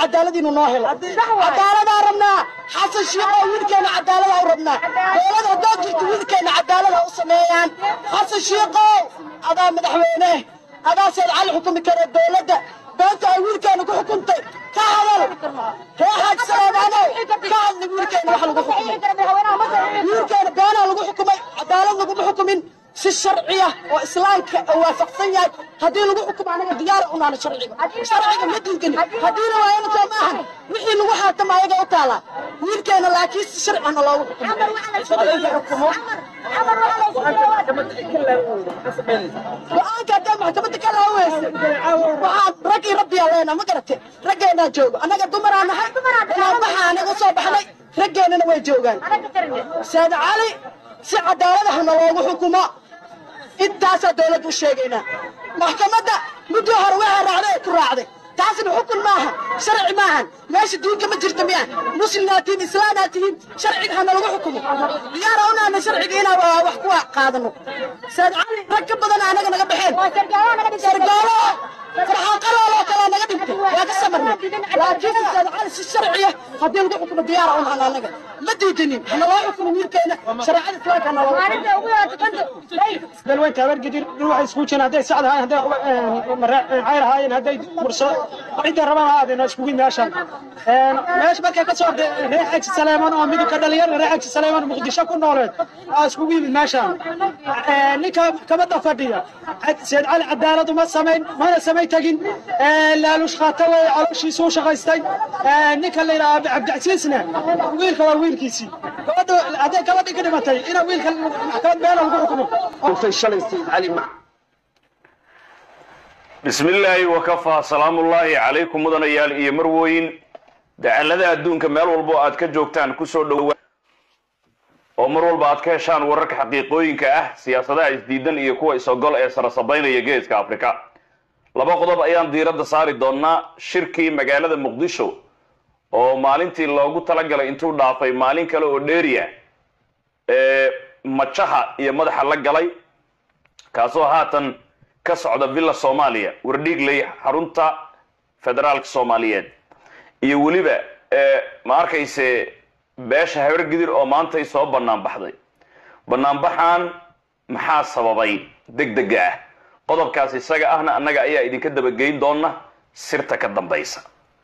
cadaalad inuu noo helo cadaaladaa rabnaa xasan shiiqoo wiilkeena cadaalada u rabnaa dowlad haddaad jirto wiilkeena cadaalada u sameeyaan xasan shiiqow adaa madaxweyne adaa seed cali xukumi kara dowladda beenta ay wiilkeena ku xukuntay ka hadal ree xaaji salaamaanow ka hadli wiilkeena wax lagu xukumay wiilkeena beenaa lagu xukumay cadaalad laguma xukumin si sharciya oo islaamka waafaqsan yahay haddii lagu xukumo anaga diyaara unaana sharciga sharciga ma diidani haddiina waayana soo maahan wixii lagu xaatama ayaga u taalaa wiilkeena laakiin si sharcina loogu xukumo go-aanka haddaa maxkamadda ka laaweysa waxaan raggii rabbiyaa leenaa ma garate raggeenaa joogo annaga dumaraa nahay inaan baxa anaga soo baxnay raggeennana way joogaan saad cali si cadaaladahana loogu xukumo intaasaa dowladda u sheegaynaa maxkamadda muddii hore waxaa raacday ee ku raacday taasna xukun maaha sharci maahan meesha diinka ma jirta miya muslimnaa tihiin islaanaa tihiin sharciga hana lagu xukumo diyaara unaana sharciga inaan wax ku qaadano saad cali rag ka badan anaga naga baxeen sargaalo farxaaqalooloo kalaa naga dhintay waa ka samarnay laakiin saad cali si sharciya haddii lagu xukumo diyaara unahan anaga ma diidanin hana loo xukumo wiilkeena shareecada islaamka hana loo dalweynta habargedir waxay iskugu jiraan hadday sacd ahaayeen hadday cayr ahaayeen hadday murso cidda rabaan ha aadeen iskugu meeshan meesha markay ka soo orday reer xaji saleeman oo midabka dhalinyarada reer xaji saleeman muqdisho ku nooleed aa iskugu yimid meeshan ninka maxkamadda fadhiya seed cali cadaalad uma samayn mana samay tegin laalush qaata wey calooshiisu u shaqaystay ninka la yidhaha cabdicasiisna wiilka waa wiilkiisii gabadha hadday gabadhii ka dhimatay ina wiilka maxkamad beena lagu xukumo bismi illaahi wakafaa salaamullaahi calaykum mudanayaal iyo marwooyin dacallada adduunka meel walbo aad ka joogtaan kusoo dhowa oo mar walba aad ka heshaan wararka xaqiiqooyinka ah siyaasadaha isdiidan iyo kuwa is-ogol ee sarasabaynaya geeska afrika laba qodob ayaan diiradda saari doonnaa shirkii magaalada muqdisho oo maalintii loogu talagalay intuu dhaafay maalin kale oo dheeriya ee majaha iyo madaxa la galay kaasoo haatan ka socda villa soomaaliya wardhiigley xarunta federaalka soomaaliyeed iyo weliba ma arkayse beesha habargidir oo maantay soo bannaan baxday bannaanbaxan maxaa sababay deg dega ah qodobkaas isaga ahna annaga ayaa idinka dabageyn doona sirta ka dambaysa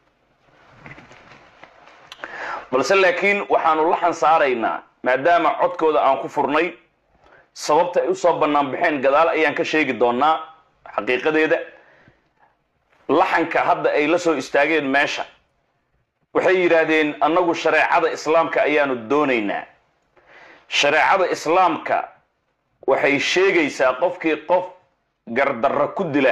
balse laakiin waxaanu la xansaaraynaa maadaama codkooda aan ku furnay sababta ay usoo bannaan baxeen gadaal ayaan ka sheegi doonaa xaqiiqadeeda laxanka hadda ay la soo istaageen meesha waxay yidhaahdeen annagu shareecada islaamka ayaanu doonaynaa shareecada islaamka waxay sheegaysaa qofkii qof gardarro ku dila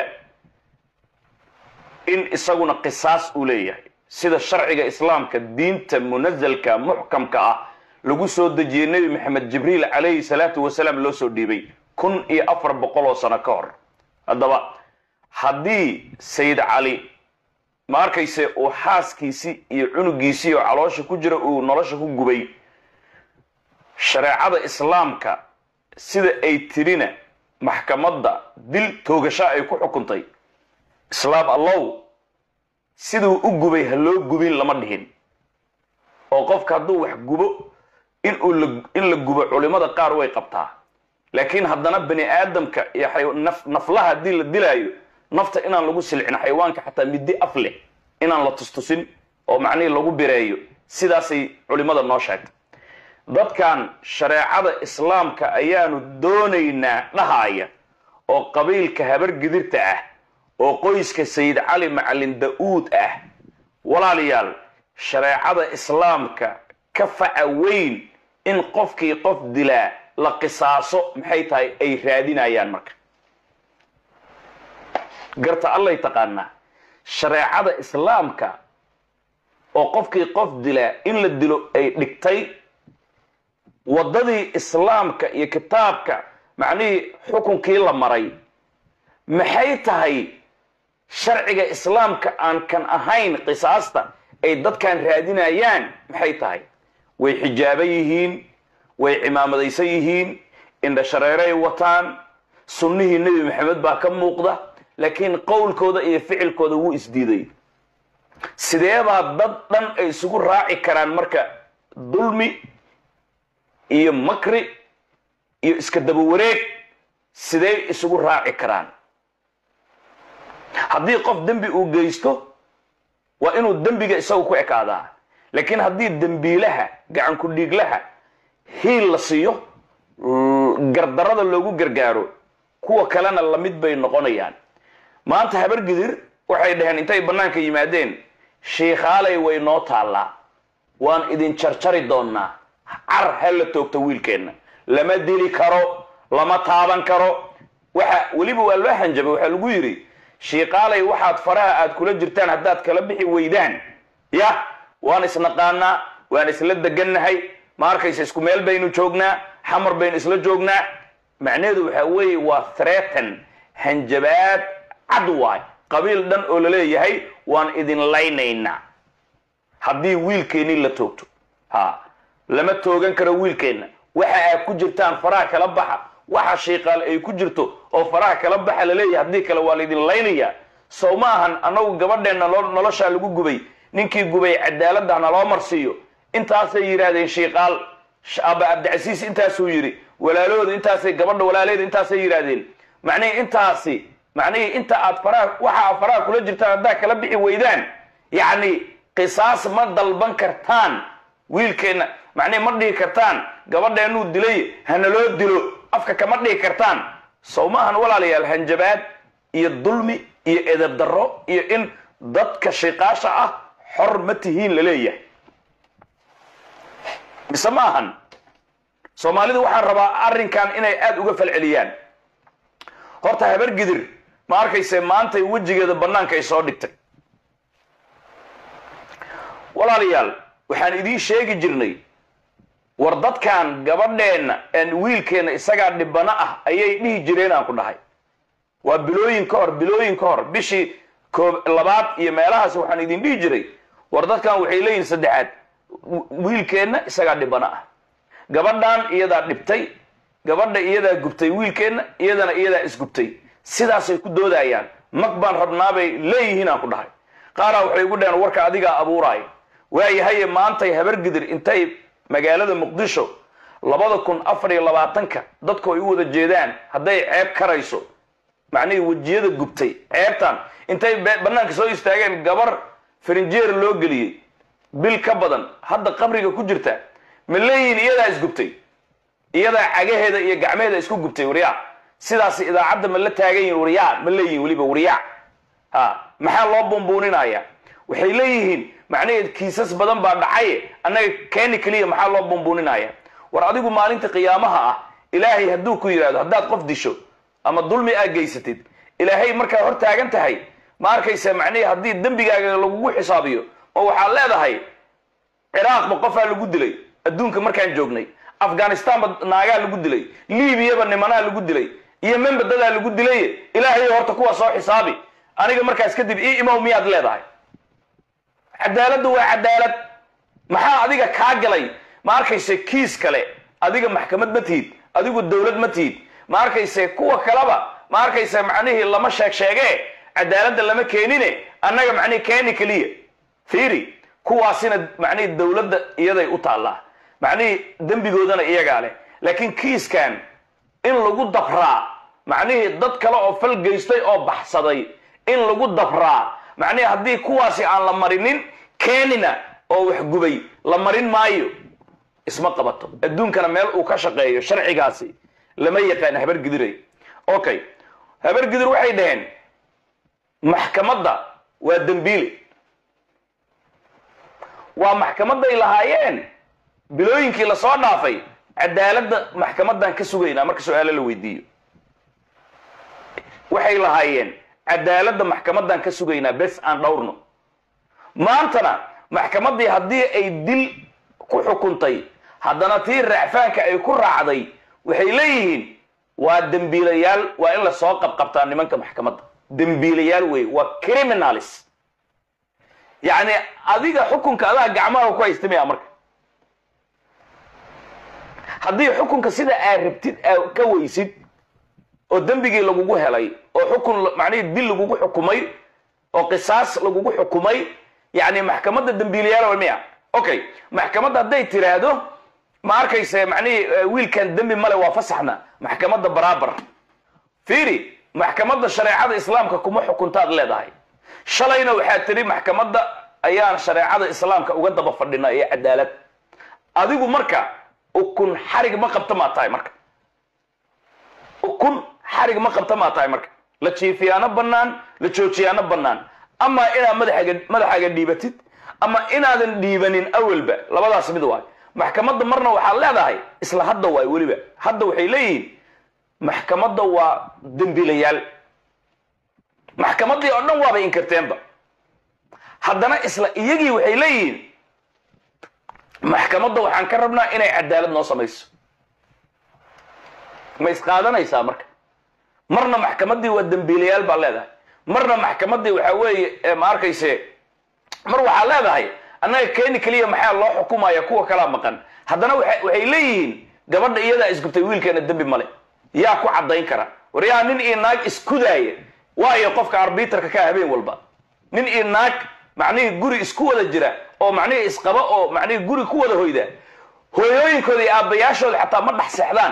in isaguna qisaas uu leeyahay sida sharciga islaamka diinta munasalka muxkamka ah lagu soo dejiyey nebi maxamed jibriil calayhi salaatu wasalaam loo soo dhiibay kun iyo afar boqol oo sano ka hor haddaba haddii sayid cali ma arkayse uu xaaskiisii iyo cunugiisii oo caloosha ku jira uu nolosha ku gubay shareecada islaamka sida ay tirina maxkamadda dil toogasha ay ku xukuntay islaam allow siduu u gubay ha loo gubin lama dhihin oo qofka hadduu wax gubo inuu in la gubo culimada qaar way qabtaa laakiin haddana bani aadamka iyo naflaha haddii la dilaayo nafta inaan lagu silcin xayawaanka xataa middi af leh inaan la tustusin oo macnihii lagu bireeyo sidaasay culimada noo sheegtay dadkan shareecada islaamka ayaanu doonaynaa dhahaaya oo qabiilka habargidirta ah oo qoyska sayid cali macalin da-uud ah walaalayaal shareecada islaamka ka faca weyn in qofkii qof dilaa la qisaaso maxay tahay ay raadinayaan marka garta allay taqaanaa shareecada islaamka oo qofkii qof dilaa in la dilo ay dhigtay waddadii islaamka iyo kitaabka macnihii xukunkii la maray maxay tahay sharciga islaamka aan kan ahayn qisaasta ay dadkan raadinayaan maxay tahay way xijaaban yihiin way cimaamadaysan yihiin indha shareeray wataan sunnihii nebi maxamed baa ka muuqda laakiin qowlkooda iyo ficilkooda wuu isdiiday sideebaa dad dhan ay isugu raaci karaan marka dulmi iyo makri iyo iska daba wareeg sidee isugu raaci karaan haddii qof dembi uu geysto waa inuu dembiga isagu ku ekaadaa laakiin haddii dembiilaha gacan ku dhiiglaha hiil la siiyo gardarada loogu gargaaro kuwa kalena lamid bay noqonayaan maanta habargidir waxay dhaheen intay bannaanka yimaadeen shiikhaalay way noo taallaa waan idin jarjari doonnaa car ha la toogto wiilkeenna lama dili karo lama taaban karo waxa weliba waa loo hanjabay waxaa lagu yidhi shiiqaalay waxaad faraha aad kula jirtaan haddaad kala bixi weydaan yah waan isnaqaanaa waan isla degannahay ma arkaysa isku meel baynu joognaa xamar baynu isla joognaa macnaheedu waxaa weeye waa threatan hanjabaad cad waay qabiil dhan oo laleeyahay waan idin laynaynaa haddii wiilkeennii la toogto ha lama toogan karo wiilkeenna waxa aad ku jirtaan faraha kala baxa waxa shiiqaal ay ku jirto oo faraha kala baxa laleeyahay haddii kale waa laydin laynayaa sow ma ahan annagu gabadheenna noloshaa lagu gubay ninkii gubay cadaaladda naloo marsiiyo intaasay yidhaahdeen shiiqaal aba cabdicasiis intaasuu yidhi walaalahooda intaasay gabadha walaalaheeda intaasay yidhaahdeen macnihii intaasi macnihii inta aad faraha waxa aad faraha kula jirtaan haddaad kala bixi weydaan yacni qisaas ma dalban kartaan wiilkeenna macnihi ma dhihi kartaan gabadheennuu dilay hanaloo dilo afka kama dhihi kartaan sow ma ahan walaalayaal hanjabaad iyo dulmi iyo edab darro iyo in dadka shiqaasha ah xor ma tihiin laleeyahay mise ma ahan soomaalidu waxaan rabaa arrinkan inay aada uga falceliyaan horta habargidir ma arkayse maantay wejigeeda bannaanka ay soo dhigtay walaalayaal waxaan idiin sheegi jirnay war dadkan gabadheenna wiilkeenna isagaa dhibano ah ayay dhihi jireen aan ku dhahay waa bilooyin ka hor bilooyin ka hor bishii koob labaad iyo meelahaas waxaan idin dhihi jiray war dadkan waxay leeyihin saddexaad wiilkeenna isagaa dhibano ah gabadhan iyadaa dhibtay gabadha iyadaa gubtay wiilkeenna iyadana iyadaa isgubtay sidaasay ku doodayaan mag baan rabnaabay leeyihiin aan ku dhahay qaaraa waxay ugu dhaheen warka adigaa abuuraaya waayahaye maantay habargidir intay magaalada muqdisho labada kun afar iyo labaatanka dadku ay u wada jeedaan hadday ceeb karayso macnihii wejiyada gubtay ceebtan intay bannaanka soo istaageen gabar farinjeer loo geliyey bil ka badan hadda qabriga ku jirta ma leeyihin iyadaa isgubtay iyadaa cagaheeda iyo gacmeheeda isku gubtay waryaa sidaas idaacadda ma la taagan yihin waryaa ma leeyihin weliba waryaa ha maxaa loo buunbuuninaya waxay leeyihiin macnaheed kiisas badan baa dhacaye annaga keeni keliya maxaa loo buunbuuninaya war adigu maalinta qiyaamaha ah ilaahay hadduu ku yidhahdo haddaad qof disho ama dulmi aad geysatid ilaahay markaa hor taagan tahay ma arkaysa macnihii haddii dembigaaga lagugu xisaabiyo oo waxaad leedahay ciraaqba qofaa lagu dilay adduunka markaan joognay afghanistanba naagaa lagu dilay liibiyaba nimanaa lagu dilay iyo membadadaa lagu dilay ilaahay horta kuwa soo xisaabi aniga markaas kadib ii imow miyaad leedahay cadaaladdu waa cadaalad maxaa adiga kaa galay ma arkayse kiis kale adiga maxkamad ma tihid adigu dowlad ma tihid ma arkayse kuwa kaleba ma arkayse macnihii lama sheeg sheegee cadaaladda lama keenine annaga macnihi keeni keliya fiiri kuwaasina macnihii dowladda iyaday u taallaa macnihii dembigoodana iyagaa leh laakiin kiiskan in lagu dabraa macnihii dad kale oo fal geystay oo baxsaday in lagu dabraa macnihii haddii kuwaasi aan la marinin keenina oo wax gubay la marin maayo isma qabato adduunkana meel uu ka shaqeeyo sharcigaasi lama yaqaan habargidiray okay habargidir waxay dhaheen maxkamadda waa dembiile waa maxkamaday lahaayeen bilooyinkii lasoo dhaafay cadaaladda maxkamadan ka sugaynaa marka su-aalo la weydiiyo waxay lahaayeen cadaaladda maxkamadan ka sugaynaa bes aan dhowrno maantana maxkamaddii haddii ay dil ku xukuntay haddana tii raacfaanka ay ku raacday waxay leeyihiin waa dembiilayaal waa in lasoo qabqabtaa nimanka maxkamadda dembiilayaal wey waa criminalis yacni adiga xukunka adaa gacmaha ku haystamaya marka haddii xukunka sida aad rabtid aa ka weysid oo dembigii lagugu helay oo xukun macnihii dil lagugu xukumay oo qisaas lagugu xukumay yacni maxkamadda dembiilayaal waa miya okay maxkamadda hadday tiraahdo ma arkayse macnihii eh, wiilkan dembi male waa fasaxna maxkamadda baraabar fiiri maxkamadda shareecada islaamka kuma xukuntaad leedahay shalayna waxaad tiri maxkamadda ayaan shareecada islaamka uga daba fadhina ee cadaalad adigu marka ukun xarig ma qabta maa tahay marka ukun xarig ma qabta maa tahay marka la jiifiyaano bannaan la joojiyaano bannaan ama inaad madaxaaga madaxaaga dhiibatid ama inaadan dhiibanin awalba labadaas mid waay maxkamadda marna waxaad leedahay isla hadda waay weliba hadda waxay leeyihiin maxkamadda waa dembiilayaal maxkamaddii oo dhan waabay inkirteenba haddana isla iyagii waxay leeyihiin maxkamadda waxaan ka rabnaa inay cadaalad noo samayso ma isqaadanaysaa marka marna maxkamaddii waa dembiilayaal baa leedahay marna maxkamaddii waxaa weeye ee ma arkayse mar waxaa leedahay annaga keeni keliya maxaa loo xukumaya kuwa kalaa maqan haddana waxa- waxay leeyihiin gabadha iyadaa isgubtay wiilkeena dembi male yaa ku caddayn kara war yaa nin iyo naag iskudaaya waayo qofka arbitrka ka habeen walba nin iyo naag macnihii guri isku wada jira oo macnihii isqaba oo macnihii guri ku wada hoyda hooyooyinkooda iyo aabbayaashooda xataa ma dhex seexdaan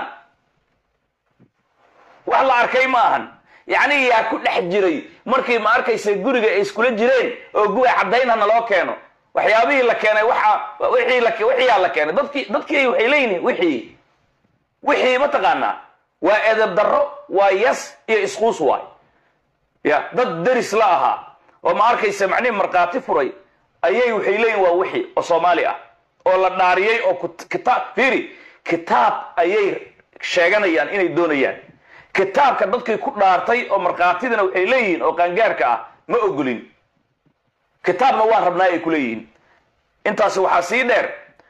wax la arkay ma ahan yacni yaa ku dhex jiray markii ma arkaysa guriga ay iskula jireen oo guwa caddaynha naloo keeno waxyaabihii la keenay waxa wixii la wixiyaa la keenay dadkii dadkii waxay leeyihiin wixii wixii mataqaanaa waa edeb darro waa yas iyo isquus waay ya dad deris la ahaa oo ma arkaysa macnihi markhaati furay ayay waxay leeyihin waa wixii oo soomaali ah oo la dhaariyey oo kut- kitaab fiiri kitaab ayay sheeganayaan inay doonayaan kitaabka dadkii ku dhaartay oo markhaatidana waxay leeyihiin oo qaangaarka ah ma ogolin kitaabna waan rabnaa ay ku leeyihiin intaasi waxaa sii dheer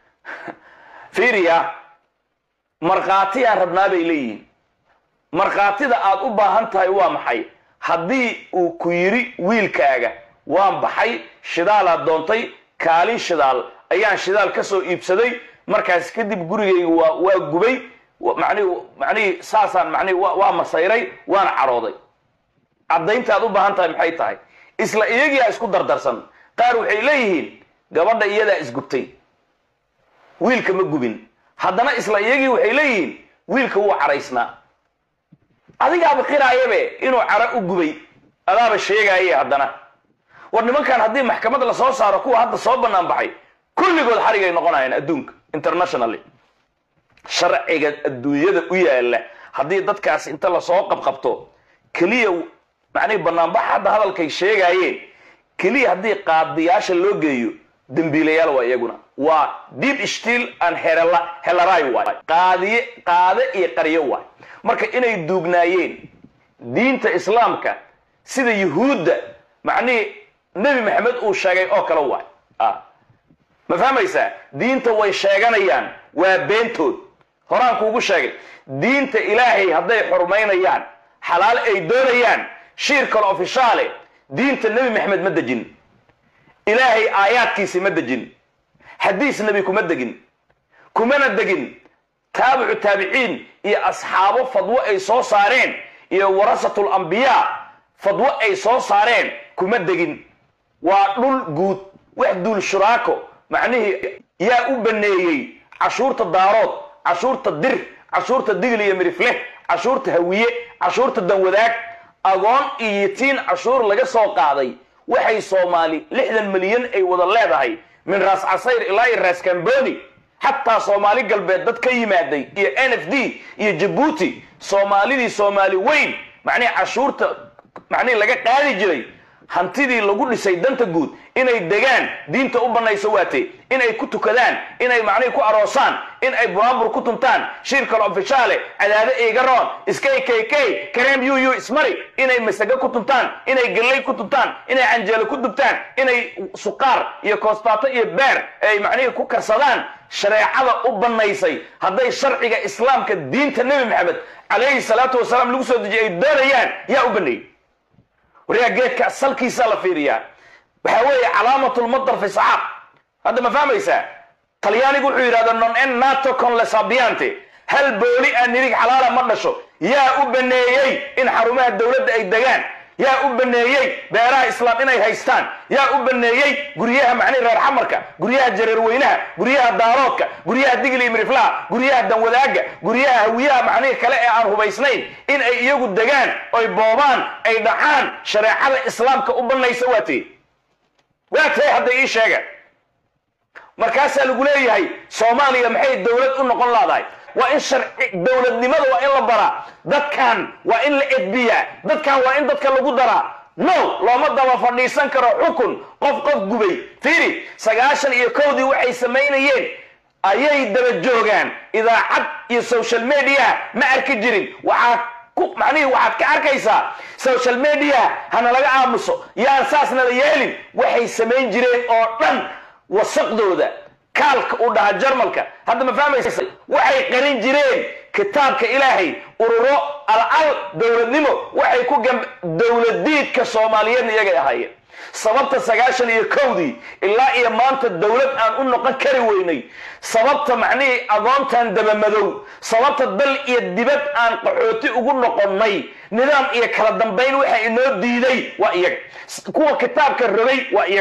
fiiriya markhaatiyaan rabnaa bay leeyihiin markhaatida aad u baahan tahay waa maxay haddii uu ku yidhi wiilkaaga waan baxay shidaalaad doontay kaalin shidaal ayaan shidaal ka soo iibsaday markaas kadib gurigayga waa waa gubay wa- macnihi macnihii saasaan macnihi waa waa masayray waana cadhooday caddaynta aad u baahan tahay maxay tahay isla iyagiyaa isku dardarsan qaar waxay leeyihiin gabadha iyadaa isgubtay wiilka ma gubin haddana isla iyagii waxay leeyihiin wiilka wuu cadhaysnaa adigaaba qiraayabe inuu cadho u gubay adaaba sheegaaye haddana war nimankan haddii maxkamad la soo saaro kuwa hadda soo bannaan baxay kulligood xarigay noqonayaan adduunka internationally sharciga adduunyada u yaala haddii dadkaas inta lasoo qabqabto keliya macnihi banaanbax hadda hadalkay sheegaayeen keliya haddii qaadiyaasha loo geeyo dembiilayaal waa iyaguna waa deep still and herela- helaray waay qaadiye qaade iyo qaryo waay marka inay duugnaayeen diinta islaamka sida yuhuudda macnihii nebi maxamed uu sheegay oo kale waay ah ma fahmaysaa diinta way sheeganayaan waa beentood horaan kuugu sheegay diinta ilaahay hadday xurmaynayaan xalaal ay doonayaan shiir kale ofishaale diinta nebi maxamed ma dejin ilaahay aayaadkiisi ma dejin xadiis nebi kuma degin kumana degin taabicu taabiciin iyo asxaabo fadwo ay soo saareen iyo warasatul ambiyaa fadwo ay soo saareen kuma degin waa dhul guud wax duul shuraako macnihii yaa u baneeyey cashuurta daarood cashuurta dir cashuurta digl iyo mirifleh cashuurta hawiye cashuurta danwadaag agoon iyo yitiin cashuur laga soo qaaday waxay soomaali lixdan milyan ay wada leedahay min raas casayr ilaa iyo raas kamboni xataa soomaali galbeed dad ka yimaaday iyo n f d iyo jabuuti soomaalidii soomaali weyn macnihi cashuurta macnihi laga qaadi jiray hantidii lagu dhisay danta guud inay degaan diinta u banayso waate inay ku tukadaan inay macnihi ku aroosaan in ay buraanbur ku tuntaan shirkal ofishaale cadaade igaroon iskay kk kareem yu ismari inay masago ku tuntaan inay galley ku tuntaan inay canjeelo ku dubtaan inay suqaar iyo koostaato iyo beer ay macnihii ku karsadaan shareecada u banaysay hadday sharciga islaamka diinta nebi maxamed calayhi salaatu wasalaam lagu soo dejiyay ay doonayaan yaa u baneeyey waryaa geedka salkiisaa la fiiriyaa waxaa weeye calaamatulmadar fi saxaab hadda ma fahmaysaa talyaanigu wuxuu yidhahda non en nato con le sabiante hal booli aan nirig xalaala ma dhasho yaa u baneeyey in xarumaha dowladda ay degaan yaa u baneeyey beeraha islaam inay haystaan yaa u baneeyey guryaha macnihi reer xamarka guryaha jareerweynaha guryaha daaroodka guryaha digli imriflaha guryaha danwadaaga guryaha hawiyaha macnihi kale ee aan hubaysnayn in ay iyagu degaan oy boobaan ay dhacaan shareecada islaamka u banaysa waa tee waa tee hadda ii sheega markaasaa lagu leeyahay soomaaliya maxay dowlad u noqon laadahay waa in sharci dowladnimada waa in la baraa dadkan waa in la edbiyaa dadkan waa in dadka lagu daraa no looma daba fadhiisan karo xukun qof qof gubay fiiri sagaashan iyo kowdii waxay samaynayeen ayay daba joogaan idaacad iyo social media ma arki jirin waxaa ku macnihii waxaad ka arkaysaa social media hana laga aamuso yaan saasna la yeelin waxay samayn jireen oo dhan wasaqdooda kaalka uu dhaha jarmalka hadda ma fahmaysa waxay qarin jireen kitaabka ilaahay ururo al-al dowladnimo waxay ku gam dowladiidka soomaaliyeedna iyagay ahaayeen sababta sagaashan iyo kowdii ilaa iyo maanta dowlad aan u noqon kari weynay sababta macnihii agoontan dabamadow sababta dal iyo dibad aan qaxooti ugu noqonnay nidaam iyo kala dambayn waxa inoo diiday waa iyaga kuwa kitaabka rogay waa iyaga